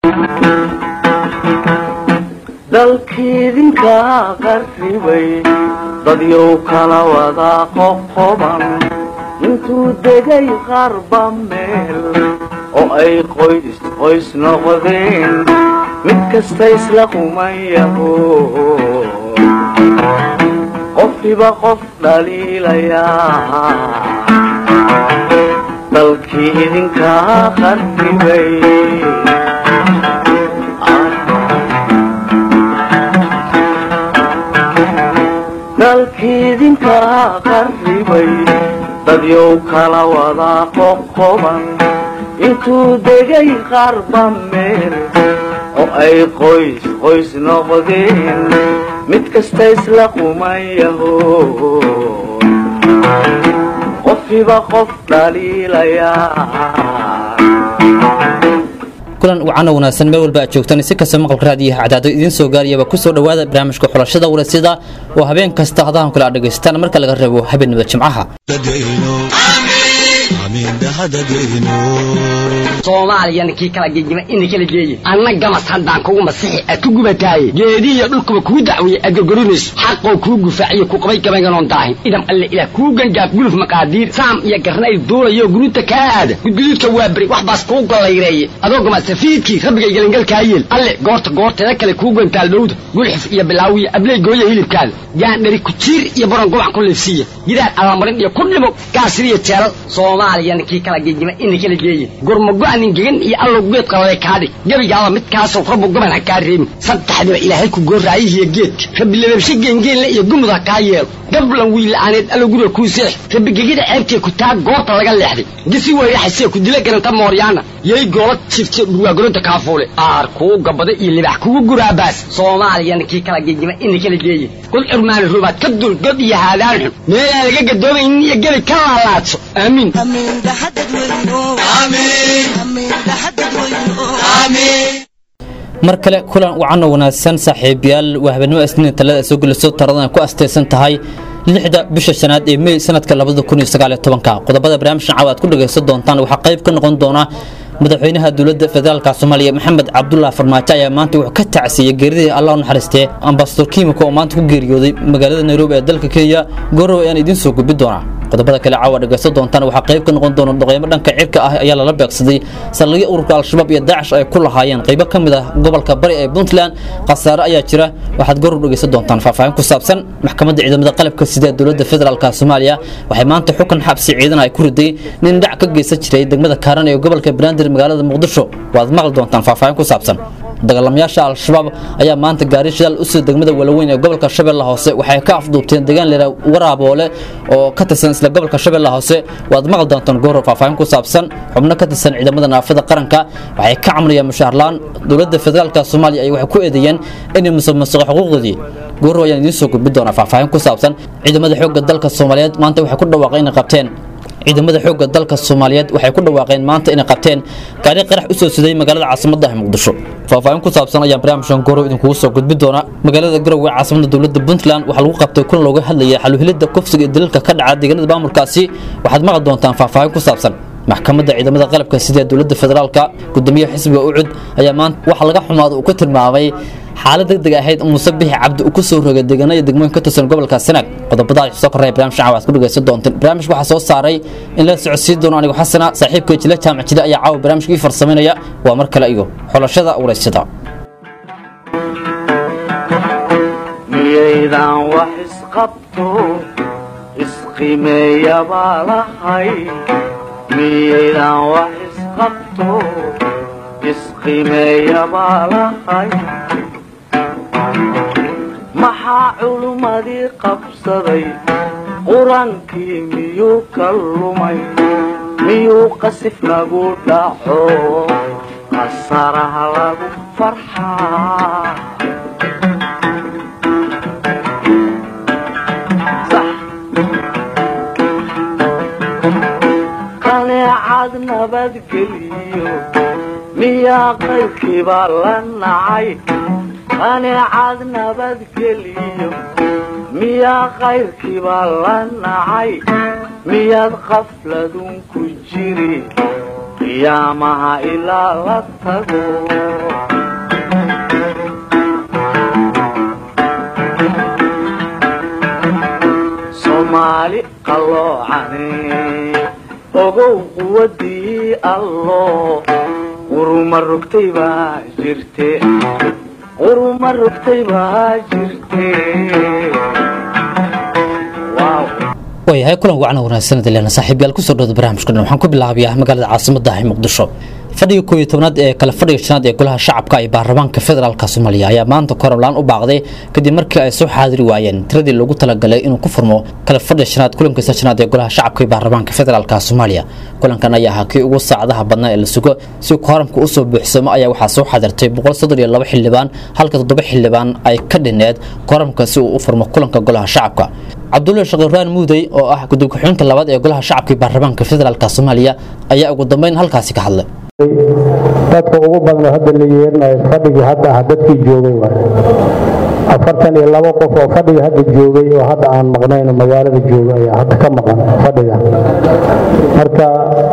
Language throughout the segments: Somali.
dalkiidinka qarribay dadyow kala wada qoqoban intuu degay qarba meel oo ay qoys qoys noqdeen mid kasta isla qumayaho qofkiba qof dhaliilayaa dalkii idinkaa qarribay dalkiidinkaa qarribay dadyow kala wada qoqoban intuu degay qarba meel oo ay qoys qoys noqdeen mid kasta isla qumayaho qofkiba qof dhaliilayaa kulan wacana wanaagsan meel walba aad joogtaan si kasta maqalka raadiyaha cadaado idiin soo gaarayaba ku soo dhowaada barnaamijka xulashada warasida oo habeen kasta hadahan kale aad dhegaystaan marka laga reebo habeenimada jimcaha soomaaliyana kii kala gegima ina kala geeye anna gamas haddaan kugu masixi aad ku gubataaye geedihiyo dhulkuba kuu dacwiye aad gorgorinayso xaqoo kuu gufaaciyo ku qabay gabaynganoon daahin idam alle ilaah kuu gangaaf guluf maqaadiir saam iyo garnayl duulayo guruuta kaa aada gudguduudka waa beri wax baas kuu gollayreeye adoo gamasafiidkii rabbigay gelangalkaa yeel alle goorta goorteeda kale kuu gantaal dhowda gulxif iyo bilaawiyo abley gooya hilibkaada gaandhari kujiir iyo baron gobac ku liifsiiya gidaar allamarin iyo ku dhimo gaasiriyo jeelal soomaaliyana kii kala gegima ina kala geeye gurmago-anin gegan iyo allow geed qalale kaadhig gebigaaba midkaasoo rabbu goban ha kaa reebin saddexdiba ilaahay ku gooraayihiyo geedka rabbi lababshe geengeenle iyo gumud ha kaa yeelo gablan wiila'aaneed allow guriga kuu seex rabbi gegida ceebtee ku taa goobta laga leexday gisi weyraxasee ku dila garanta mooryaana yay goola jifte dhurwaagolonta kaafuule aar kuu gabada iyo libax kugu guraabaas soomaaliyana kii kala gegima ina kala geeye god curmaani rubaad ka dul god iyo haadaan xun meelaan laga gadoomaynin iyo gebi ka laalaadso aamiin mar kale kulan wacano wanaagsan saaxiibayaal waa habeenimo isniin talada soo geliso taradana ku astaysan tahay lixda bisha shanaad ee mey sanadka labada kun iyo sagaal iyo tobanka qodobada barnaamijkan caawa aad ku dhagaysan doontaan waxaa qayb ka noqon doona madaxweynaha dowladda federaalka soomaaliya maxamed cabdullah farmaajo ayaa maanta wuxuu ka tacsiiyey geeridii allah u naxariistee ambasador kiimiko oo maanta ku geeriyooday magaalada nairobi ee dalka kenya goorow ayaan idiin soo gudbi doonaa qodobada kale caawa dhagaysan doontaan waxaa qayb ka noqon doona dhaqeymo dhanka cirka ah ayaa lala beegsaday saldhigyo ururka al-shabaab iyo daacish ay ku lahaayeen qaybo ka mid ah gobolka bari ee puntland khasaare ayaa jira waxaad goorow dhagaysan doontaan faahfaahin ku saabsan maxkamadda ciidamada qalabka sida ee dowladda federaalka soomaaliya waxay maanta xukun xabsi ciidan ay ku riday nin dhac ka geysan jiray degmada kaaran ee gobolka banaadir magaalada muqdisho waad maqli doontaan faahfaahin ku saabsan dagaalamayaasha al-shabaab ayaa maanta gaari shidaal u sida degmada walaweyn ee gobolka shabeelle hoose waxay ka afduubteen deegaan leera waraaboole oo ka tirsan isla gobolka shabeelle hoose waad maqli doontaan gooro faahfaahin ku saabsan xubno ka tirsan ciidamada naafada qaranka waxay ka camrayaan mushaharlaan dowladda federaalka soomaaliya ay waxay ku eedeeyeen inay musuqmaasuqa xuquuqdoodii gooro ayaan idiin soo gudbi doonaa faahfaahin ku saabsan ciidamada xoogga dalka soomaaliyeed maanta waxay ku dhawaaqeen inay qabteen ciidamada xoogga dalka soomaaliyeed waxay ku dhawaaqeen maanta inay qabteen gaari qarax u soo siday magaalada caasimadda ah muqdisho faahfaahin ku saabsan ayaan barnaamijkan gorow idinkugu soo gudbi doona magaalada garowe ee caasimada dowladda puntland waxaa lagu qabtay kulan looga hadlayay xaluhelidda kufsiga iyo daliilka ka dhaca deegaanada maamulkaasi waxaad maqli doontaan faahfaahin ku saabsan maxkamadda ciidamada qalabka sida dowladda federaalka gudoomiyaha xisbiga ucud ayaa maanta waxa laga xumaada uu ku tilmaamay xaalad degdeg ahayd muuse bixi cabdi uu ku soo rogay deegaanada degmooyin ka tirsan gobolka sanaag qodobada soo koraya barnaamij caawa aad ku dhagaysan doonteen barnaamijka waxaa soo saaray in la socodsiin doono anigo xasana saaxiibka jila jaamac jile ayaa caawa barnaamijka ii farsamaynaya waa mar kale iyo xulashada waraysada miyaydan wax isqabto isqimeeya baa lahay miyaydan wax isqabto isqimeeya baa lahay maxaa culummadii qabsaday qur-aankii miyuu ka lumay miyuu qasif nagu dhaco qasaraha lagu farxaa qaneecad nabadgeliyo miyaa qaybkiibaa la nacay qaneecad nabadgeliyo miyaa qayrkiibaa la nacay miyaad qafladun ku jiri qiyaamaha ilaa la tago ogow quwadii allo quruma rogtay baa jirte quruma rogtay baa jirte Wow. waayahay kulan wacna wanaagsan leena saaxiibayaal kusoo dhawada barnaamijka dhan waxaan ku bilaabayaa magaalada caasimadda ah ee muqdisho fadhiga kooiyo tobnaad ee kale fadhiga shanaad ee golaha shacabka ee baarlamaanka federaalka soomaaliya ayaa maanta koramlaan u baaqday kadib markii ay soo xaadiri waayeen tiradii loogu talagalay inuu ku furmo kale fadhiga shanaad kulankiisa shanaad ee golaha shacabka ee baarlamaanka federaalka soomaaliya kulankan ayaa ahaa kii ugu saacadaha badnaa ee la sugo si kooramka usoo buuxsamo ayaa waxaa soo xaadirtay boqol soddon iyo laba xildhibaan halka toddoba xildhibaan ay ka dhineed kooramka si uu u furmo kulanka golaha shacabka cabdulla shaqiraan muudey oo ah gudub ku-xigeenka labaad ee golaha shacabka ee baarlamaanka federaalka soomaaliya ayaa ugu dambeyn halkaasi ka hadlay dadka ugu badan oo hadda la yeerinayo fadhigii hadda ah dadkii joogay waay afartan iyo labo qof oo fadhiga hadda joogay oo hadda aan maqnayn oo magaalada jooga ayaa hadda ka maqan fadhiga marka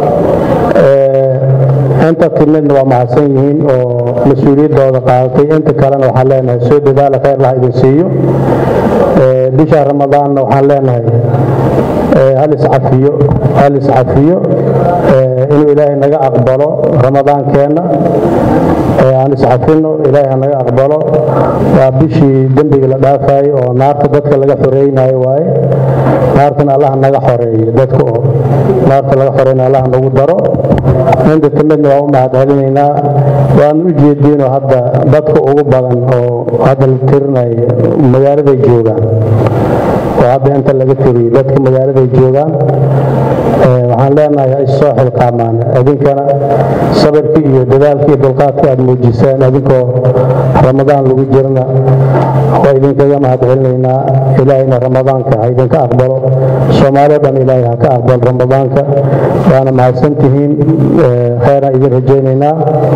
eh, inta timidna waa mahadsan yihiin oo mas-uuliyaddooda qaadatay inta kalena waxaan leenahay soo dadaala khayr laha idin siiyo Eh, bisha ramadaanna waxaan leenahay eh, hal iscafiyo hal iscafiyo eh, inuu ilaahay naga aqbalo ramadaankeenna ee aan iscafino ilaahay ha naga aqbalo waa bishii dembiga la dhaafayo oo naarta dadka laga xoreynayo waaye naartana allah naga xoreeyo dadka oo naarta laga xoreynayo allah nagu daro inta timidna waa u mahadcelinaynaa waan u jeediinoo hadda dadka ugu badan oo hadda la tirinayo magaaladay joogaan oo hadda inta laga tiriyey dadka magaaladay joogaan Ee, waxaan leenahay ha issoo xilqaamaan idinkana sabirkii iyo dadaalkii iyo dulqaadkii aad muujiseen idinkoo ramadaan lagu jirana waa idinkaga mahadcelinaynaa ilaahayna ramadaanka ha idinka aqbalo soomaalio dhan ilaahay ha ka aqbalo ramadaanka waana mahadsantihiin Ee, kheyraan idin rajaynaynaa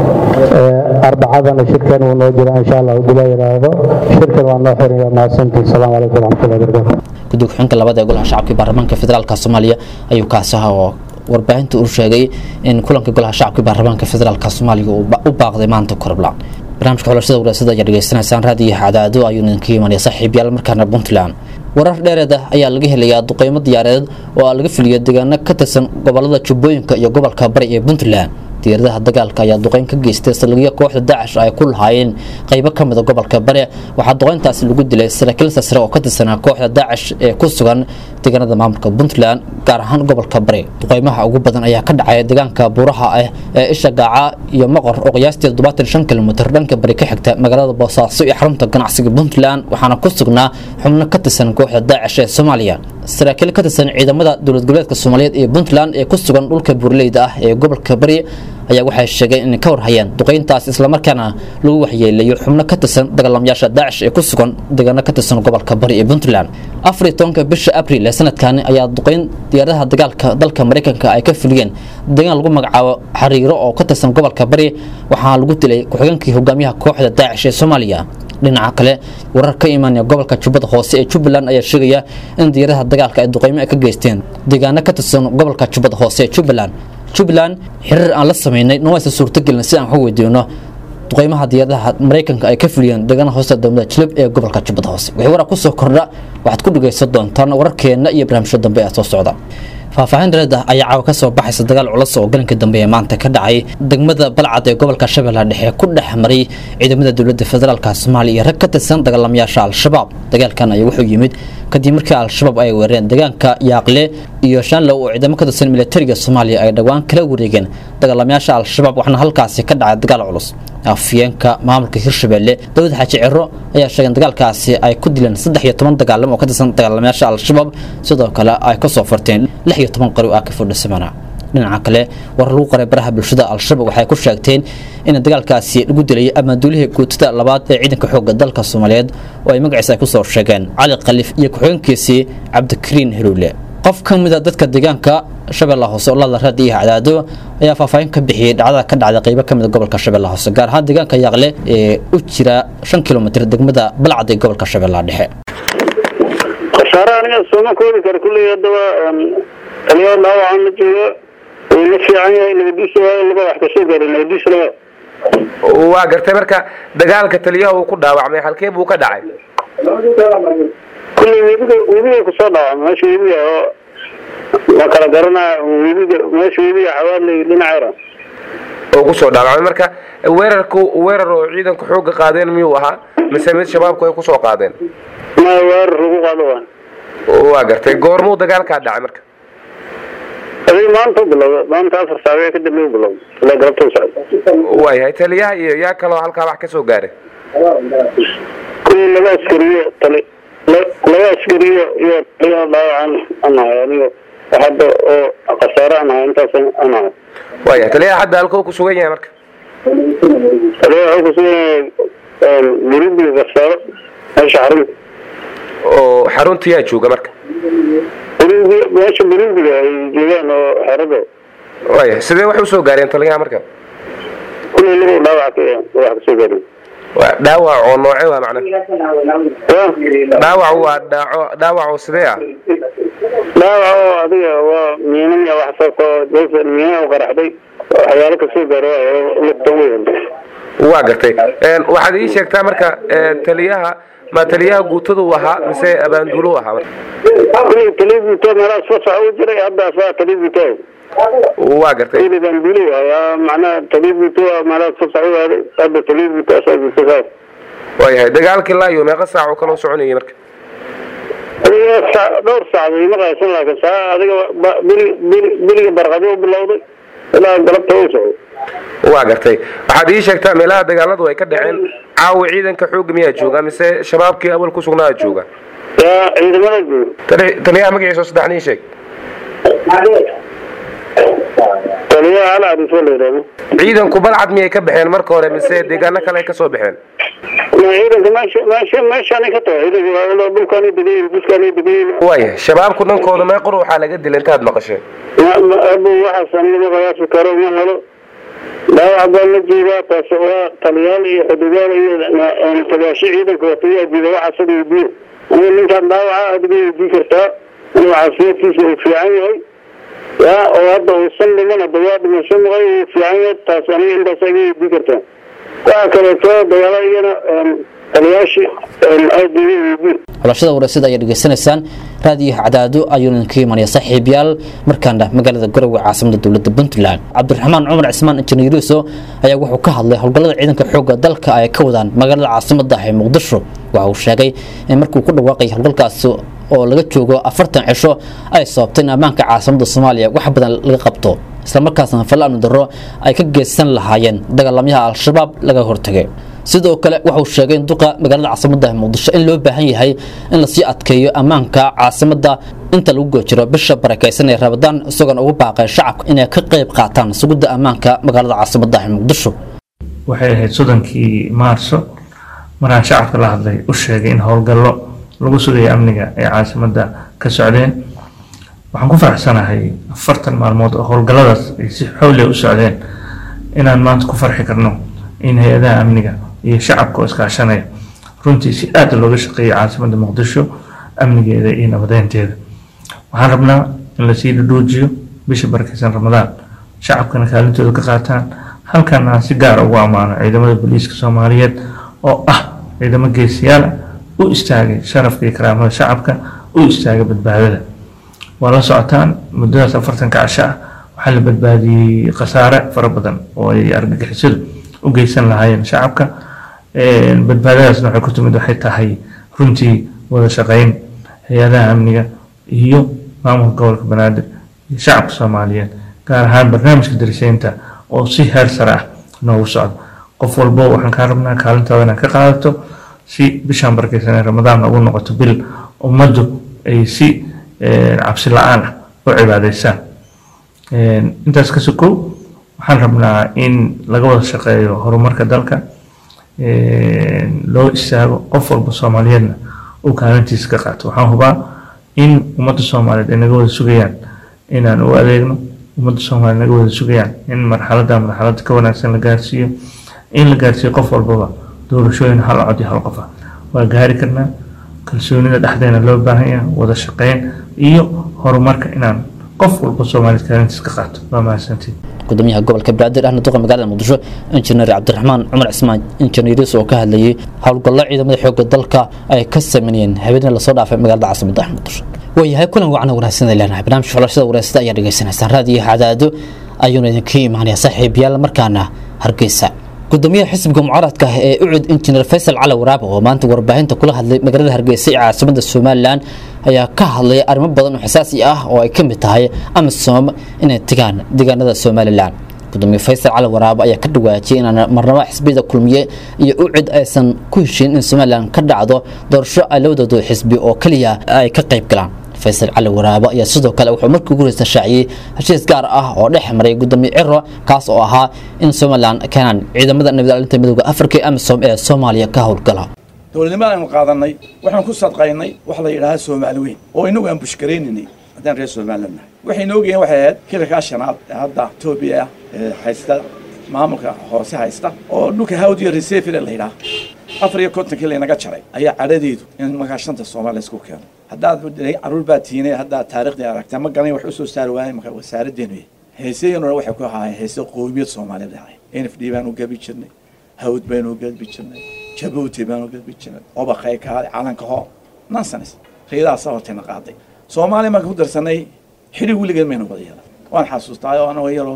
Ee, arbacadana shirkan wuu noo jiraa insha allah hadii la yidhaahdo shirkan waa noo xiran waa mahadsantihiin asalaamu calaykum waraxmatullahi wabarakaatu gudub ku-xigeenka labaad ee golaha shacabka ee baarlamaanka federaalka soomaaliya ayuu kaasi ahaa oo warbaahinta uu sheegay in kulanka golaha shacabka ee baarlamaanka federaalka soomaaliya uu ba- u baaqday maanta koroblaan barnaamijka xulashada waraasada ayaa dhegeysanaysaan raadiyo cadaado ayuu idinka imanaya saaxiibayaal markaana puntland warar dheereed ah ayaa laga helayaa duqeymo diyaareed oo laga filiyay deegaano ka tirsan gobolada jubbooyinka iyo gobolka bari ee puntland diyaaradaha dagaalka ayaa duqeyn ka geystay saldhigyo kooxda daacish ay ku lahaayeen qaybo ka mida gobolka bari waxaa duqeyntaasi lagu dilay saraakiil sare oo ka tirsanaa kooxda daacish ee ku sugan deegaanada maamulka puntland gaar ahaan gobolka bari duqeymaha ugu badan ayaa ka dhacaya deegaanka buuraha ah ee isha gaaca iyo maqor oo qiyaastii toddobaatan shan kilomitir dhanka bari ka xigta magaalada boosaaso iyo xarunta ganacsiga puntland waxaana ku sugnaa xubno ka tirsan kooxda daacish ee soomaaliya saraakiil ka tirsan ciidamada dowlad goboleedka soomaaliyeed ee puntland ee ku sugan dhulka buurleyda ah ee gobolka bari ayaa waxay sheegeen inay ka warhayeen duqeyntaas islamarkaana lagu waxyeeleeyo xubno ka tirsan dagaalamayaasha daacish ee ku sugan deegaano ka tirsan gobolka bari ee puntland afar iyo tobanka bisha abril ee sanadkani ayaa duqeyn diyaaradaha dagaalka dalka mareykanka ay ka fuliyeen deegaan lagu magacaabo xariiro oo ka tirsan gobolka bari waxaa lagu dilay ku-xigeenkii hogaamiyaha kooxda daacish ee soomaaliya dhinaca kale warar ka imaanaya gobolka jubbada hoose ee jubbaland ayaa sheegaya in diyaaradaha dagaalka ay duqeymo ay ka geysteen deegaano ka tirsan gobolka jubbada hoose ee jubbaland jubbaland xiriir aan la sameynay nawaysa suurtagelin si aan wax u weydiino duqeymaha diyaaradaha mareykanka ay ka fuliyeen deegaanaha hoosta dowlada jilib ee gobolka jubbada hoose wixii warar kusoo kordha waxaad ku dhegaysan doontaan wararkeena iyo barnaamijyo dambe ee soo socda faahfaahin dhereed ah ayaa caawa ka soo baxaysa dagaal culus oo galanka dambe ee maanta ka dhacay degmada balcad ee gobolka shabeellaha dhexe ku dhex maray ciidamada dowladda federaalka soomaaliya iyo rag ka tirsan dagaalamayaasha al-shabaab dagaalkan ayaa wuxuu yimid kadib markii al-shabaab ay weerareen deegaanka yaaqle iyo shaanlow oo ciidamo ka tirsan militariga soomaaliya ay dhowaan kala wareegeen dagaalamayaasha al-shabaab waxaana halkaasi ka dhacay dagaal culus afyeenka maamulka hirshabelle dawlad xaaji ciro ayaa sheegeen dagaalkaasi ay ku dileen saddex iyo toban dagaalamo oo ka tirsan dagaalamayaasha al-shabaab sidoo kale ay kasoo farteen lix iyo toban qari oo ah ka fordhisamana dhinaca kale war lagu qoray baraha bulshada al-shabaab waxay ku sheegteen in dagaalkaasi lagu dilay amaanduulihii guutada labaad ee ciidanka xoogga dalka soomaaliyeed oo ay magaciisa ay kusoo sheegeen cali khaliif iyo ku-xigeenkiisii cabdikariin heluule qof ka mida dadka deegaanka shabeellaha hoose oo lala raadi iyo cadaado ayaa faahfaahin ka bixiyey dhacdada ka dhacda qaybo ka mida gobolka shabeellaha hoose gaar ahaan deegaanka yaaqle ee u jira shan kilomitir degmada balcad ee gobolka shabeellaha dhexe khasaare aniga sooma koobi kara kulley haddaba taliyaa dhaawacaan ma joogo wuu la fiican yahay nabadiisa waayo laba wax kasoo gaaray nabadiisa laba waa gartay marka dagaalka taliyaha uu ku dhaawacmay halkee buu ka dhacay kulley webiga webiga kusoo dhaawacmay meesha webiga oo ma kala garanaa webiga meesha webiga xawaadley dhinaceera oo ku soo dhaawacmay marka weerarku weerar oo ciidanku xooga qaadeen miyuu ahaa mise mid shabaabku ay ku soo qaadeen ma weerar lagu qaado waa waa gartay goormuu dagaalkaa dhacay marka adig maanta u bilowda maanta afar saabe ka dambe u bilowda ilaa galabta u socda waayahay taliyaha iyo yaa kaloo halkaa wax ka soo gaaray kuwii laba askariyo tali la- laba askariyo iyo taliyaha dhaawacan aan ahay aniga hadda oo khasaare aan ahay intaas aan ahay waayahay taliyaha hadda halkuu ku sugan yahay marka taliyaha wuxuu kusugan yahay burubiga khasaaro meesha xarunta oo xaruntiyaa jooga marka burubi meesha burubiga ay joogaan oo xerada waayahay sidee wax usoo gaareen taliyaha marka kulay lagu dhaawac ka wax kasoo gaarin waa dhaawac oo nooce waa macna ya dhaawac waa dhaaco dhaawac oo sidee ah dhaawac oo adiga waa miinan iyo wax sababta oo dadka miinan u qaraxday waxyaalo kasoo gaaro oo lugta weyn waa gartay Een, waxaad ii sheegtaa marka een, taliyaha ma taliyaha guutadu ahaa mise abaanduulu ahaa marka kulay televiito meelahaas fasax u jiray hadda asaa televiito waa gartay kulay baan duli ayaa macnaha televiito meelahaas fasax u aaday hadda televiito asaa jirta saas waayahay dagaalkii laayo meeqa saac oo kale u soconayay marka adiga sa- dhowr saacdood ima qaadsan laakiin saa adiga ba- bili- bili- biliga barqadi u bilowday ilaa galabta u socday waa gartay waxaad ii sheegtaa meelaha dagaaladu ay ka dhaceen caawa ciidanka xoogga miyaa jooga mise shabaabkii awal ku sugnaa jooga yaa ciidamada jooga Tali- taliyaha magaciisa oo saddexna ii sheeg taliyaha hal aris la yidhahdo ciidanku balcad miyay ka baxeen marka hore mise deegaano kale ay ka soo baxeen ma ciidanka meesha meesha meeshaanay ka tahay ciidanka dhulkaanay degayin buskaanay degayin waayahay shabaabku dhankooda meeqor waxaa laga dilay intaad maqasheen abu waxaas aniga ma qiyaasi karo ma helo dhaawac baa la jeedaa taas waa taliyaal iyo xuduudaal iyo tagaasho ciidanka watayaa jeeda waxaas ad weydiiyo aniga ninkaan dhaawaca adiga weydii kartaa inuu caafimaadkiisa uu fiican yahay ya oo hadda uusan dhiman hadda waa dhimasho maqay uu fiican yahay taas aniga intaas aga weydii kartaa waxa kaleeto dagaala iyana taliyaashii aad iga weydiin xulashada wareysada ayaa dhegeysanaysaan raadiyo cadaado ayuu idinka imanaya saaxiibayaal markaana magaalada garowe caasimada dowladda puntland cabdiraxmaan cumar cismaan injineeriso ayaa wuxuu ka hadlay howlgallada ciidanka xoogga dalka ay ka wadaan magaalada caasimada ah ee muqdisho waxa uu sheegay in markuu ku dhawaaqay howlgalkaasi oo laga joogo afartan cisho ay sababtay in ammaanka caasimada soomaaliya wax badan laga qabto islamarkaasna fal-aanu darro ay ka geysan lahaayeen dagaalamyaha al-shabaab laga hortagay sidoo kale wuxuu sheegay in duqa magaalada caasimada muqdisho in loo baahan yahay in lasii adkeeyo ammaanka caasimada inta lagu goojiro bisha barakeysan ee rabadaan isagoona ugu baaqay shacabka inay ka qayb qaataan sugidda ammaanka magaalada caasimada muqdisho waxay ahayd soddonkii maarso maraan shacabka la hadlay u sheegay in howlgallo lagu sugayo amniga ay caasimadda ka socdeen waxaan ku faraxsanahay afartan maalmood oo howlgalladaas ay si xowliya u socdeen inaan maanta ku farxi karno in hay-adaha amniga iyo shacabka oo iskaashanaya runtii si aad looga shaqeeyay caasimadda muqdisho amnigeeda iyo nabadeynteeda waxaan rabnaa in lasii dhudhuujiyo bisha barakeysan ramadaan shacabkana kaalintooda ka qaataan halkan aan si gaara ugu ammaano ciidamada booliiska soomaaliyeed oo ah ciidamo geesiyaal ah u istaagay sharafka iyo karaamada shacabka u istaagay badbaadada waa la socotaan muddadaas afartanka casho ah waxaa la badbaadiyey khasaare fara badan oo ay argagixisadu u geysan lahaayeen shacabka badbaadadaasna waxay ku timid waxay tahay runtii wada shaqeyn hay-adaha amniga iyo maamulka gobolka banaadir iyo shacabka soomaaliyeed gaar ahaan barnaamijka dariseynta oo si heer sare ah noogu socda qof walbo waxaan kaa rabnaa kaalintaada inaad ka qaadato si bishaan barakeysan ee ramadaan ugu noqoto bil ummaddu ay si cabsi la-aan ah u cibaadeysaan intaas ka sokow waxaan rabnaa in laga wada shaqeeyo horumarka dalka loo istaago qof walba soomaaliyeedna uu kaalintiisa ka qaato waxaan hubaa in ummadda soomaaliyeed ay naga wada sugayaan inaan u adeegno ummadda soomaaliyeed naga wada sugayaan in marxaladda marxaladda ka wanaagsan la gaarsiiyo in la gaarsiiyo qof walbaba doorashooyin hal cod iyo hal qof ah waa gaari karnaa kalsoonida dhexdeena loo baahan yahay wada shaqeyn iyo horumarka inaan qof walba soomaaliyeed kaalintiisa ka qaato waa mahadsantiin gudoomiyaha gobolka banaadir ahna duqa magaalada muqdisho injineer cabdiraxmaan cumar cismaan injineeriis oo ka hadlayay howlgallo ciidamada xoogga dalka ay ka sameeyeen habeenii lasoo dhaafay magaalada caasimada muqdisho waayahay kulan wacna wanaagsan ay leenahay barnaamijka xulashada wanaagsan ayaa dhegaysanaysaan raadiyo cadaado ayuuna idinka imaanaya saaxiibayaal markaana hargeysa gudoomiyaha xisbiga mucaaradka ah ee ucud injineer faysal cali waraab oo maanta warbaahinta kula hadlay magaalada hargeysa ee caasimada somalilan ayaa ka hadlaya arrimo badan oo xasaasi ah oo ay ka mid tahay amisom inay tegaan deegaanada somalilan gudoomiye faysal cali waraab ayaa ka dhawaajiyay inaan marnabo xisbiyada kulmiye iyo ucid aysan ku heshiin in somalilan ka dhacdo doorasho ay labadooda xisbi oo keliya ay ka qayb galaan faysal cali waraabo ayaa sidoo kale wuxuu markii ugu horeysa shaaciyey heshiis gaar ah oo dhex maray gudoomiye ciro kaas oo ahaa in somalilan keenaan ciidamada nabadgelinta midooda afrika ee amisom ee soomaaliya ka howlgala dowladnimada aynu qaadanay waxaan ku sadqaynay wax la yidhaaha soomaali weyn oo inagu aan bushgaraynaynay haddaan reer somaliland nahay waxaynu ogayeen waxay ahayd kilarkaa shanaad ee hadda etoobiya ee haysta maamulka hoose haysta oo dhulka hawdiya resefile la yidhaha afar iyo kontonkii laynaga jaray ayaa cadhadeedu in markaa shanta soomaaliya isku keeno haddaad caruur baa tiinay haddaad taariikhdii aragtaa ma garan wax usoo saari waayay marka wasaaraddeenu heesayeenuna waxay ku ahaayeen heese qowmiyad soomaaliyeed ahayn n f d baanu gabi jirnay hawd baynu gabi jirnay jabuuti baanu gabi jirnay obaqay kaale calanka hoo nonsense riyadaasa hortayna qaaday soomaaliya marka ku darsanay xidhi weligeed maynu wada yeelan waan xasuustaa oo anagoo yaroo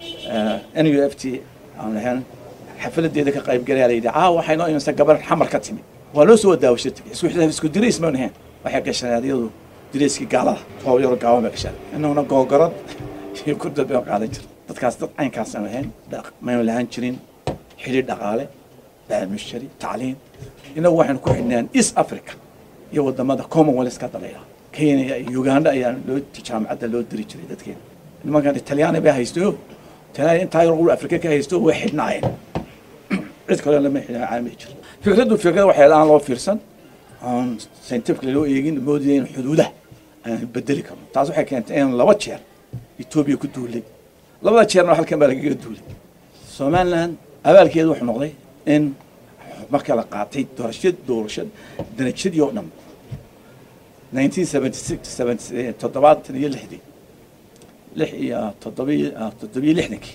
n u f t aan lahayn xafladeeda ka qayb galaya la yidhi caa waxay noo imansa gabar xamar ka timid waa loo soo daawasho tegay isku isku dirays maynu ahayn waxay gashaneen iyadu dirayskii gaalada oo yaro gaaban bay gashaan innaguna googorad iyo kurdad baynu qaadan jirta dadkaas dad caynkaas aanu ahayn maynu lahaan jirin xidhi dhaqaale baamishari tacliin inagu waxaynu ku xidhnaan east africa iyo wadamada commonwealth ka dalayla kenya iyo uganda ayaa loo jaamacadda loo diri jiray dadkeena nimankan talyaani bay haysto talyaani intaa yar ul afrika ka haysto way xidhnaayeen cid kale lama xidhnaa caalami jiro fikraddu fikrad waxay aan loo fiirsan aan scientifically loo eegin moodaya in xuduudaha aan bedeli karno taas waxay keentay in laba jeer etoobiya ku duulay labada jeerna halkan baa lagaga duulay somaliland abaalkeedu wuxuu noqday in marka la qaatay doorashad doorashad darajadii oo dhan nineteen seventy six toddobaatan iyo lixdii lix iyo toddobiy toddobiyo lixdankii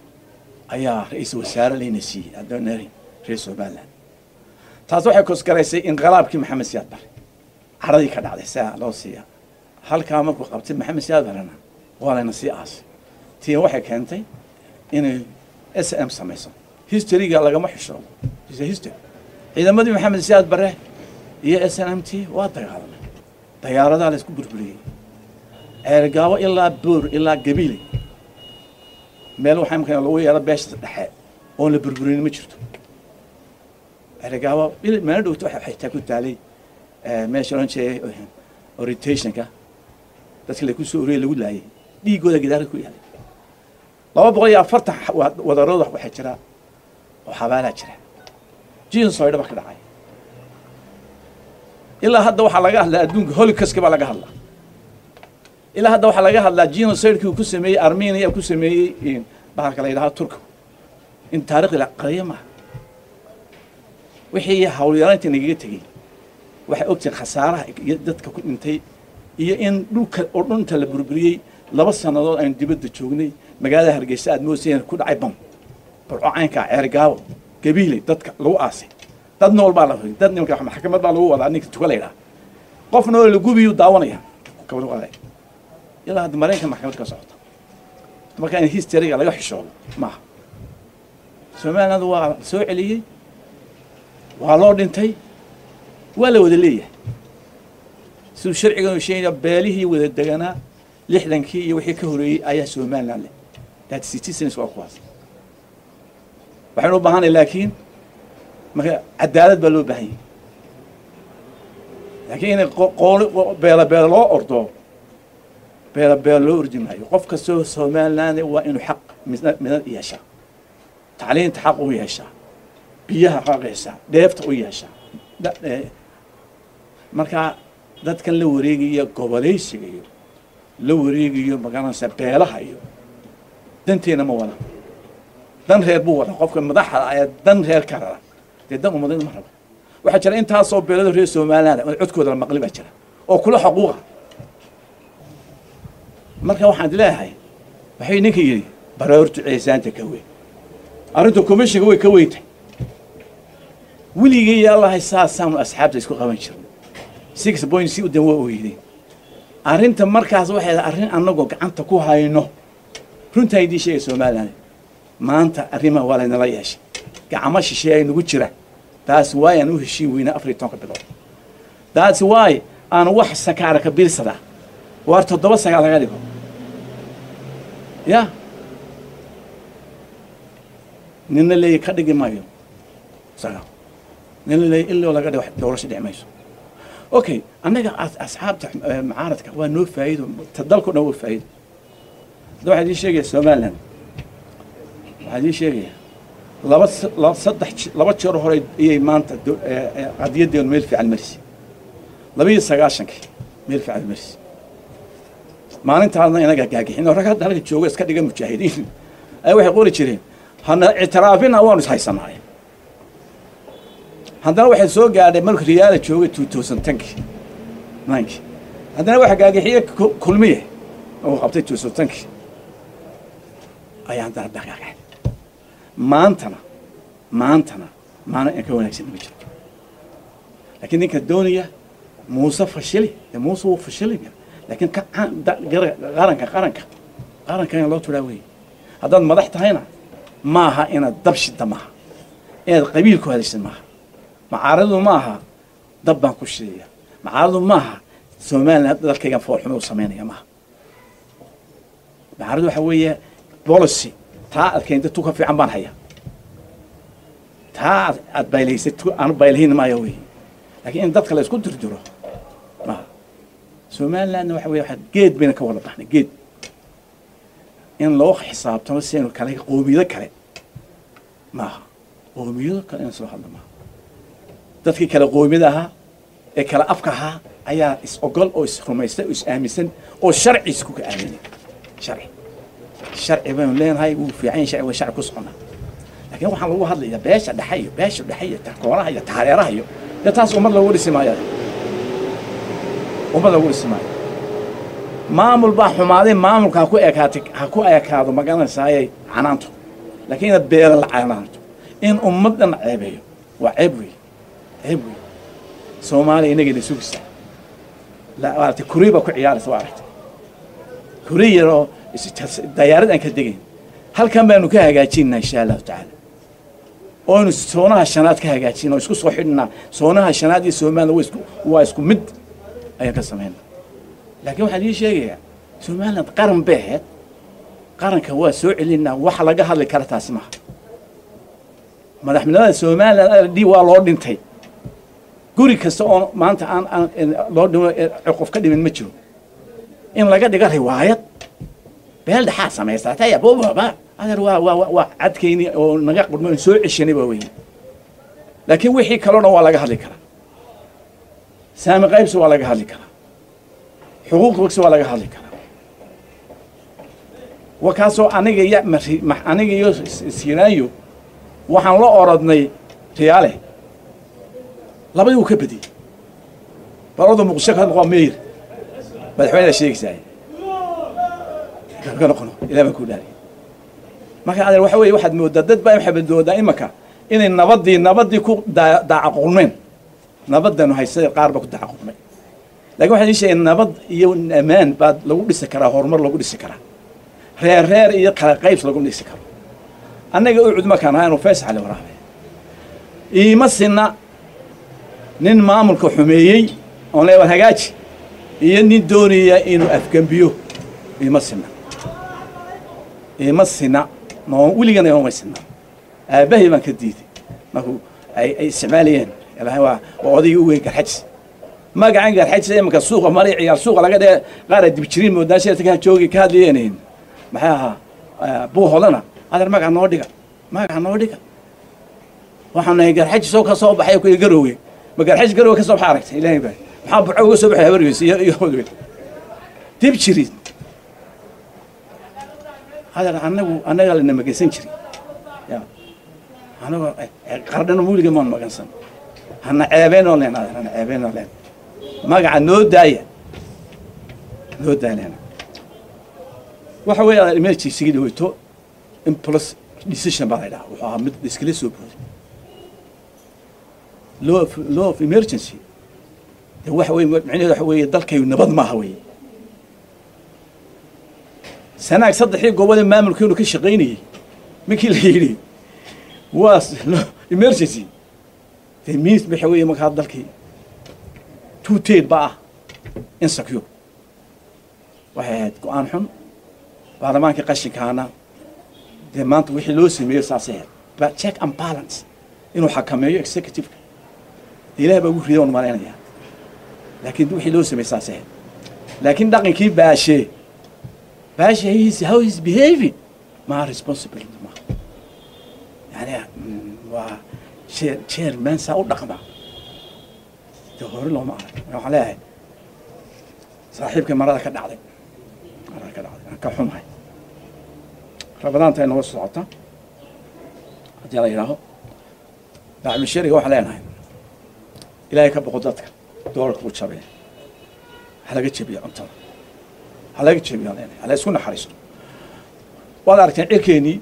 ayaa ra-iisul wasaare layna siiyey adoonari reer somaliland taas waxay kosgaraysay inqilaabkii maxamed siyaad bare caradii ka dhacday saa loo siiya halkaa markuu qabtay maxamed siyaad barena waa layna sii aasay tiin waxay keentay inay s m samayso historyga lagama xisho history ciidamadii maxamed siyaad bare iyo s n m t waa dagaalamay dayaaradaa la isku burburiyey ceergaabo ilaa boor ilaa gabiile meel waxaa imka lagu yeelo beesha dhexe oon la burburin ma jirto ceergaabo meelo dhowto waxa xitaa ku taalay meesha oran jiray orientationka dadka lagu soo oriyey lagu laayay dhiigooda gidaara ku yaalay laba boqol iyo afartan wadarood waxaa jira oo xabaalaa jira jinsoydha ba ka dhacay ilaa hadda waxaa laga hadlaa adduunka holocaustka baa laga hadlaa ilaa hadda waxaa laga hadlaa genocidekii uu ku sameeyey armenia ku sameeyey bahalka la yidhaha turka in taarikhda la qariyo maaha wixii hawlyaraantii nagaga tegey waxay ogtahay khasaaraha iyo dadka ku dhintay iyo in dhulka oo dhunta la burburiyey laba sannadood aynu dibadda joognay magaalada hargeysa aad moodayeen ku dhacay bam barco caynkaa ceergaabo gabiile dadka lagu aasay dad nool baa la dad nimanka maxkamad baa lagu wadaa ninka tuka la yidhaha qof nool la gubiyu daawanaya kabad waday ilaa hadda maraykanka maxkamad ka socota marka in historyga laga xishoodo maaha somaliland waa soo celiyey waa loo dhintay waa la wada leeyahay siduu sharcigan sheegaya beelihii wada deganaa lixdankii iyo wixii ka horeeyey ayaa somaliland leh that citizens waa kuwaas waxaynu u baahanay laakiin marka cadaalad baa loo baahan yahay laakiin inay qooli beela beela loo ordo beela beela loo ordi maayo qof kastoo somaliland waa inuu xaq midna midna yeeshaa tacliinta xaq u yeeshaa biyaha xaq yeeshaa dheefta u yeeshaa marka dadkan la wareegaya goboleysiga iyo la wareegayo magaranaysa beelaha iyo danteena ma wada dan reer buu wada qofka madaxda ayaa dan reer ka rara dee dan umadayna ma rabo waxaa jira intaasoo beelada reer somaliland oo codkooda la maqli baa jira oo kula xuquuqa marka waxaan leeyahay waxay ninka yidhi baroortu ceesaanta ka weyn arrinta commissionka way ka weyntay weligay yaalahay saasaanu asxaabta isku qaban jirnay six point si udan waa ogeydeen arrinta markaas waxay ahayd arrin annagoo gacanta ku hayno runtaa idiin sheegay somalilan maanta arrimaha waa laynala yeeshay gacmo shisheeya nagu jira taas waay aan u heshiin weynaa afar iyo tobanka bilood taas waay aan wax sakaara ka biirsadaa waar toddoba sagaal laga dhigo ya nina leeya ka dhigi maayo sagaal nina leeya iloo laga dhigo doorasho dhici mayso okay annaga as- asxaabta eh, mucaaradka waa noo faa'iido ta dalkao dhan waa faa'iido hadda waxaa idiin sheegaya somaliland waxaa idiin sheegaya laba s- laba saddex je- laba jeer hore ayay maanta do- eh, eh, qadiyadeenu meel fiican marisi laba iyo sagaashankii meel fiican marisi maalintaasna inaga gaagixin oo rag hadda halka jooga iska dhiga mujaahidiin ay waxay qori jireen hana ictiraafina waanu is haysanaay haddana waxay soo gaadhay marka riyaala joogay two thousand tenkii ninkii haddana waxa gaagixiye ku- kulmiye oo qabtay two thousand tenkii ayaa haddana dhaqaaqay maantana maantana maalin in ka wanaagsan ma jiro laakiin ninka doonaya muuse fashili dee muuse wuu fashilaya laakiin ka caan- da- gara- qaranka qaranka qaranka in loo turaa weeye haddaad madax tahayna maaha inaad dab shida maaha inaad qabiil ku hadashid maaha macaaradu maaha dab baan ku shidaya macaaradu maaha somaliland dalkaygan foolxumo u samaynaya maaha macaaradu waxa weeye policy taa aad keentay tu ka fiican baan haya taa aad aad baylaysay tu aan baylahin maayo weeye laakiin in dadka la isku dirdiro maaha somalilandna waxa weeye waxaa geed bayna ka wada baxnay geed in loo xisaabtamo sidaynu kale qoomiyado kale maaha qoomiyado kale in soo hadla maaha dadkii kale qoomiyada ahaa ee kale afka ahaa ayaa is ogol oo is rumaystay oo is aaminsan oo sharci isku ka aaminay sharci sharci baynu leenahay wuu fiican yahay sharci waa sharci ku soconnaa laakiin waxaan lagu hadlayaa beesha dhexe iyo beesha dhexe iyo takoonaha iyo taareeraha iyo dee taas ummad loogu dhisi maayo ummad loogu dhisi maayo maamul baa xumaaday maamulka ha ku ekaatay ha ku ekaado magaranaysaayay canaanto laakiin inaad beela la canaanto in ummaddan ceebeeyo waa ceeb wey ceeb wey soomaaliya inagayna sugaysaa la maaragtay kurii baa ku ciyaaraysa waa aragtay kurii yaroo is- dayaarad aan ka degayn halkan baanu ka hagaajinaa insha allahu tacaala ooynu soonaha shanaad ka hagaajin oo isku soo xidhnaa soonaha shanaad iyo somaliland waa isku waa isku mid ayaan ka samaynaa laakiin waxaan ii sheegayaa somaliland qaran bay ahayd qaranka waa soo celinaa waxa laga hadli kara taasi maaha madaxnimada somaliland d waa loo dhintay guri kasta oo maanta aan aan loo dhimo qof ka dhimin ma jiro in laga dhigo riwaayad beel dhexaa samaysatay abubaba adeer waa waa waa- waa cadkayni oo naga qurmo in soo ceshanay waa weyn laakiin wixii kaloo dhan waa laga hadli karaa saami qaybsi waa laga hadli karaa xuquuq bogsi waa laga hadli karaa wa kaasoo aniga iyo mari ma- aniga iyo S- sinaayo waxaan la orodnay riyaale labadii wuu ka badiyey balada muqdisho ka noqo meyr madaxweyne sheegaysaay ka noqono ilaa baan ku dhaariy marka adeer waxa weeye waxaad moodaa dad baa waxaad moodaa imaka inay nabadii nabadii ku daa- daacaqulmeen nabadanu haysada qaar baa ku daacaqulmay laakiin waxaan ii sheegay nabad iyo ammaan baad lagu dhisi karaa horumar lagu dhisi karaa reer reer iyo kala qaybs lagu dhisi karo annaga u cud markaan ahaa inuu faysal cali waraabe iima sinna nin maamulka xumeeyey oon leeban hagaaji iyo nin doonaya inuu afgembiyo iima sinna iima sinna noo weligana ioma sinna aabbahay baan ka diiday markuu ay ay isticmaalayeen ilaahay waa waa odaygii u weyn garxajis magacan garxajis imanka suuqa maray ciyaar suuqa laga dhee qaara dibjiriin moodaasheeta ka joogi ka hadlayeen maxay ahaa buu hodana adeer magaca noo dhiga magaca noo dhiga waxaan nahay garxajis oo ka soo baxay ku garowge ma garxajis garowge ka soo baxa aragtay ilaahay baa maxaa buco uga soo baxay habargiis iyo iyo hodwe dib jirid adeer anagu annaga lana magansan jiri ya anagoo qardhana muuliga maan magansan hana ceebeenoo leen adeer hana ceebeenoo leen magaca noo daaya noo daayana waxa weeye adeer emergency dhaweyto impulse decision baa la yidhaha wuxuu ahaa mid iskala soo booday law of law of emergency de waxa weeye micnaheedu waxa weeye dalkayu nabad maaha weeye sanaag saddexii goobada maamulkeenu ka shaqaynayey markii la yidhi waa emergency dee means waxa weeye markaa dalkii two ted ba ah insecure waxay ahayd go-aan xun baarlamaankii qashinkaana dee maanta wixii loo sameeyo saasay ahayd ba check and balance inuu xakameeyo executiveka ilaah baa ugu rida on malaynayaa laakiin wixii loo sameeyey saasay ahayd laakiin dhaqankii baashe baashe his how is behaving ma responsibility ma yani waa chair chairman saa u dhaqma de hore looma arag waxaan leeyahay saaxiibkii marada ka dhacday marada ka dhacday aan ka xumahay rabadaanta ay nooga socota haddii la yidhaaho bacmishariga waxaan leenahay ilaahay ka boqo dadka doolarka u jabee ha laga jebiya cuntada ha laga jebiya leenahay ha la isku naxariisto waad aragteen cirkeenii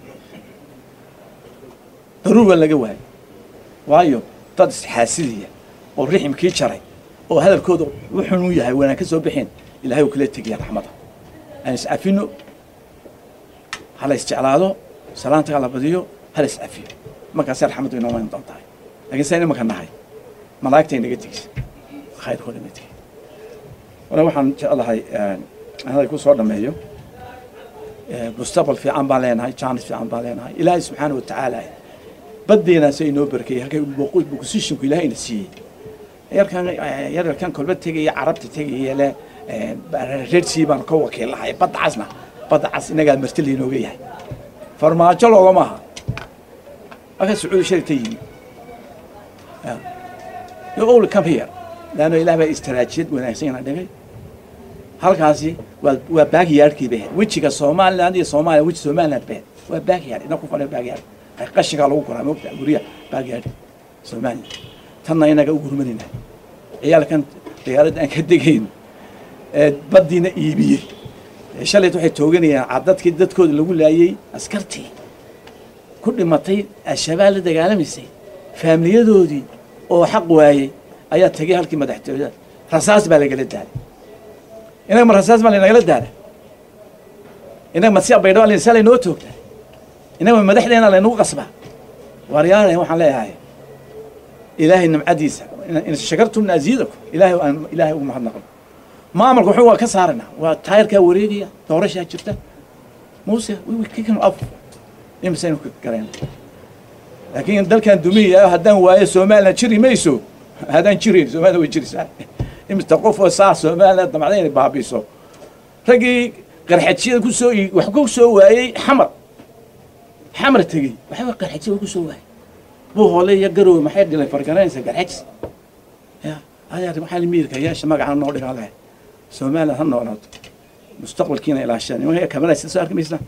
daruur waa laga waayay waayo dad isxaasidiya oo riximkii jaray oo hadalkooda wuxun u yahay wanaan ka soo bixeen ilahay uu kala tegaya raxmada aan iscafino ha la isjeclaado salaanta ha la badiyo ha la iscafiyo markaasay raxmaddu inoo iman doontahay laakiin saa imanka nahay malaa'igta inaga tegisa khayrkooda ma tegin wala waxaan jeclahay hadal ku soo dhameeyo mustaqbal fiican baan leenahay jaanis fiican baan leenahay ilaahay subxaana wa tacaala baddeenaas inoo barkeeyey halkay positionku ilaahayna siiyey yarkan yararkan kolba tegaya carabta tegaya le reer sii baan ka wakiilahay badda casna badda cas inagaa marti laynooga yahay farmaajo loogama aha halka sacuudi sharita yimi you only come here laanno ilaah baa istaraajiyad wanaagsan yana dhigay halkaasi waa waa baagiyaadhkii bay ahayd wejiga somaliland iyo soomaaliya weji somaliland bay ahayd waa baagiyaadh ina ku fadhiya baagiyaadh qashinkaa lagu koraa moogta gurya baagiyaadh somaliland tanna inaga u gurmanayna ciyaalkan diyaaradda aan ka degayn baddiina iibiyey shalayt waxay tooganayaan cadadkii dadkooda lagu laayey askartii ku dhimatay al-shabaab la dagaalamaysay faamiliyadoodii oo xaq waayey ayaa tegay halkii madaxtooyada rasaas baa lagala daalay inaga ma rasaas baa laynagala daala inaga masi baydhaba saa laynoo toogtaa inaga ma madaxdeena laynagu qasbaa waaryaalahan waxaan leeyahay ilaahay nimcadiisa in shakartum aziidakum ilaahay aan ilaahay ugu mahadnaqno maamulka wuxuu waa ka saarana waa taayarkaa wareegaya doorashaa jirta muuse kikan af imisaynu ka garayna laakiin dalkan dumiyaya haddaan waayo somaliland jiri mayso haddaan jirayn somaliland way jiraysaa imista qof oo saa somaliland damacda inay baabiiso raggii qarxajiyada ku soo wax ku soo waayey xamar xamar tegey waxba qarxajiyada ku soo waayey buu hoole iyo garowe maxay dhilay fargaranaysa garxajis ya ayaa maxaa miirka yeesha magaca noo dhigaa leh somaliland ha noolaato mustaqbalkiina ilaashada nimanka kamaraysa soo arki maysaa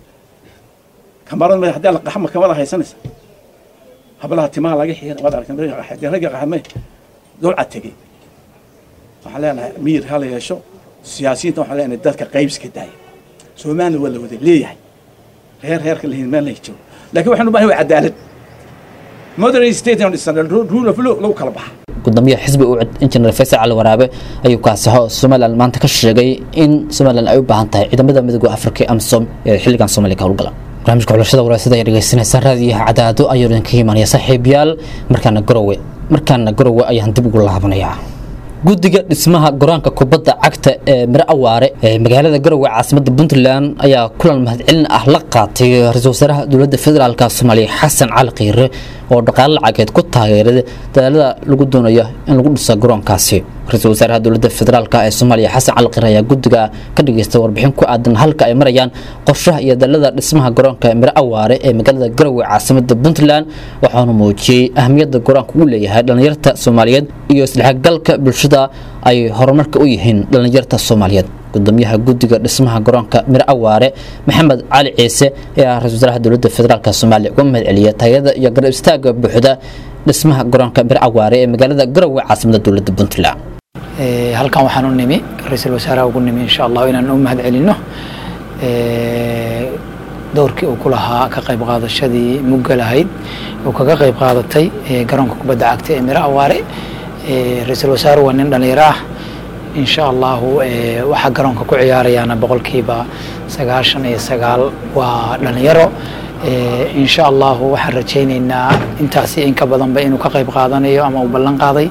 kamarad ma haddii la qaxma kamada haysanaysa hablaha timaha laga xiira waad arkan ragga qaxmay dulca tegey waxaan leenahay miir ha la yeesho siyaasiyiinta waxaan leenahay dadka qaybska daaya somaliland waa la wada leeyahay reer reerka lahin meel lay joogo laakiin waxaan u baahan waa cadaalad modern state and rule of law lagu kala baxa gudoomiyaha xisbi u injineer faysal cali waraabe ayuu kaasaxo somaliland maanta ka sheegay in somaliland ay u baahan tahay ciidamada midooda afrika amsom ee xilligan soomaaliya ka howlgala barnaamijka xulashada waraasada ayaa dhegeysanaysaa raadiyaha cadaado ayuu idinka imaanaya saaxiibayaal markaana garowe markaana garowe ayaan dib ugu laabanayaa guddiga dhismaha goraanka kubadda cagta ee miro awaare ee magaalada garowe caasimada puntland ayaa kulan mahadcelin ah la qaatay ra-iisul wasaaraha dowladda federaalk soomaaliya xasan cali khiire oo dhaqaale lacageed ku taageeray dadaalada lagu doonayo in lagu dhiso garoonkaasi ra-iisul wasaaraha dowladda federaalk ee soomaaliya xasan cali khiire ayaa guddiga ka dhageystay warbixin ku aadan halka ay marayaan qorshaha iyo dadaalada dhismaha garoonka miro awaare ee magaalada garowe caasimada puntland waxaana muujiyey ahmiyadda garoonka uu leeyahay dhallinyarta soomaaliyeed iyo isdhexgalka bulshada ay horumarka u yihiin dhallinyarta soomaaliyeed gudoomiyaha guddiga dhismaha garoonka miro awaare maxamed cali ciise ayaa ra-isul wasaaraha dowladda federaalk soomaaliya uga mahad celiya tayada iyo garab istaaga buuxda dhismaha garoonka miro awaare ee magaalada garowe caasimada dowladda puntland halkan waxaan u nimi ra-iisul wasaaraha ugu nimi insha allahu inaan u mahad celino dowrkii uu ku lahaa ka qayb qaadashadii mugga lahayd uu kaga qayb qaadatay garoonka kubadda cagta ee miro awaare ra-iisul wasaaruhu waa nin dhallinyaro ah insha allahu waxaa garoonka ku ciyaarayaana boqolkiiba sagaashan iyo sagaal waa dhalinyaro insha allahu waxaan rajaynaynaa intaasi in ka badanba inuu ka qayb qaadanayo ama uu ballan qaaday